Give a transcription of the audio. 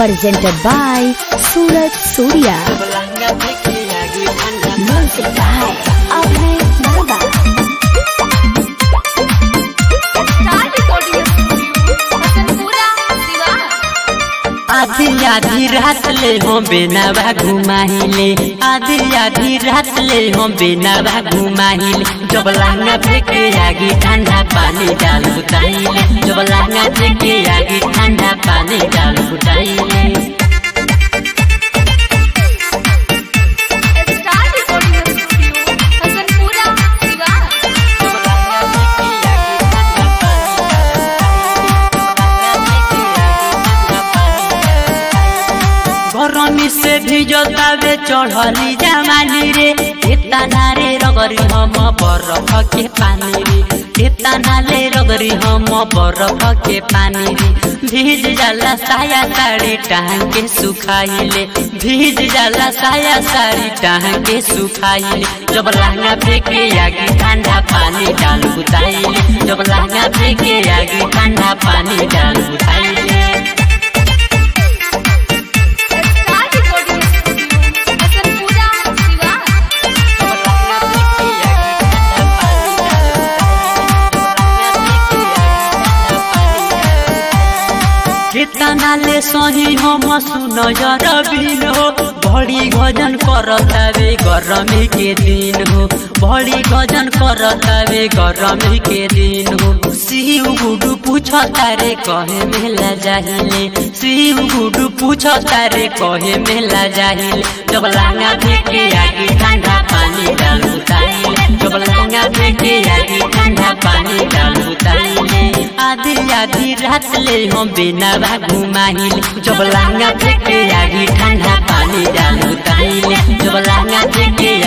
presented by Surat Surya. Music by Abhay Baba. आधी आधी रात ले हम बेनावा घुमाहिले आधी आधी रात ले हम बेनावा घुमाहिले जब लांगा फेंके आगे ठंडा पानी डाल बुताइले जब लांगा फेंके आगे ठंडा पानी डाल बुताइले गरमी से भिजतावे चढ़ली जमानी रे एतना रे रगरी हम बरफ के पानी रे एतना ले रगरी हम बरफ के पानी रे भीज जाला साया साड़ी टांग के सुखाइले भीज जाला साया साड़ी टांग के सुखाइले जब लहंगा फेंके आगे ठंडा पानी डाल बुताइले जब लहंगा फेंके आगे ठंडा पानी डाल बुताइले कितना ले सही हम सुन बिन हो बड़ी गजन करतावे गरमी के दिन हो बड़ी गजन करतावे गरमी के दिन हो शिव गुडू पूछ तारे कहे मेला जाहिले शिव गुडू पूछ तारे कहे मेला जाहिले जब लांगा फेंके आगे ठंडा पानी डाल उताइले जब लांगा फेंके आगे ठंडा पानी डाल उताइले आधी आधी रात ले हम बेनावा घुमाइले जब लांगा फेंके आगे ठंडा पानी डाल उताइले जब लांगा फेंके